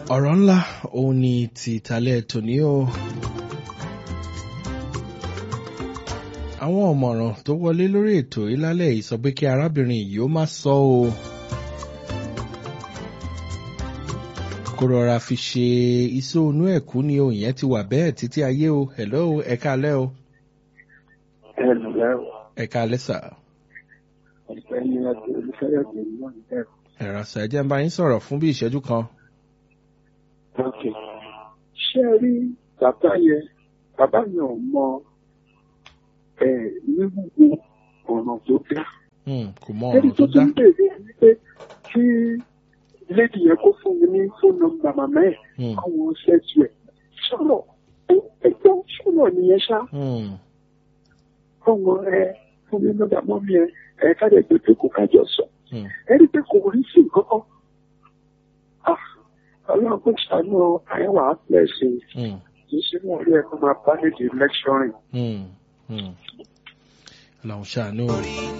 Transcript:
ọ̀rọ̀ ńlá òun ni ti ìtàlẹ̀ tòní o. àwọn ọ̀mọ̀ràn tó wọlé lórí ètò yìí lálẹ́ yìí sọ pé kí arábìnrin yìí ó má sọ o. kó rọra fi ṣe iṣẹ́ onú ẹ̀kú ni o ìyẹn ti wà bẹ́ẹ̀ títí ayé o hello ẹ̀ka alẹ́ o. ẹnlẹ́ o ẹ̀ka alẹ́ sà. ọ̀gbẹ́ni àti olùfẹ́yọ̀dé náà ń bẹ̀rù. ẹ̀rọ sà ẹ jẹ́ n bá yín sọ̀rọ̀ fún bí ìṣẹ́jú kan. ok ṣé ẹ rí bàbá yẹn bàbá yẹn ò mọ ẹ wíwúwo ọ̀nà tó dá. Hmm, kò mọ ẹni ọ̀rọ̀ tó tó dá. tún bèèrè ni pé kí lédi yẹn kó fún mi ní fóònù nọ́mbà màmá ẹ̀ Hmm, káwọn ṣẹ́jú ẹ̀ sọ̀rọ̀ ẹgbẹ́ sọ̀rọ̀ nìyẹn ṣá hmm, ọmọ ẹ fún mi nọ́mbà mọ́mí ẹ ẹ káde gbèdé kó kájọ sọ hmm. ẹni pé kò rí sí nǹkan kan Ah, ọlọ́run kò ṣàánú àyẹ̀wò àpẹẹsẹ̀ Hmm, kì í ṣe wọn rí ẹ̀kọ́ máa bá nídìí lecturing. hmm, hmm. Ọlọ́run ṣàánú o.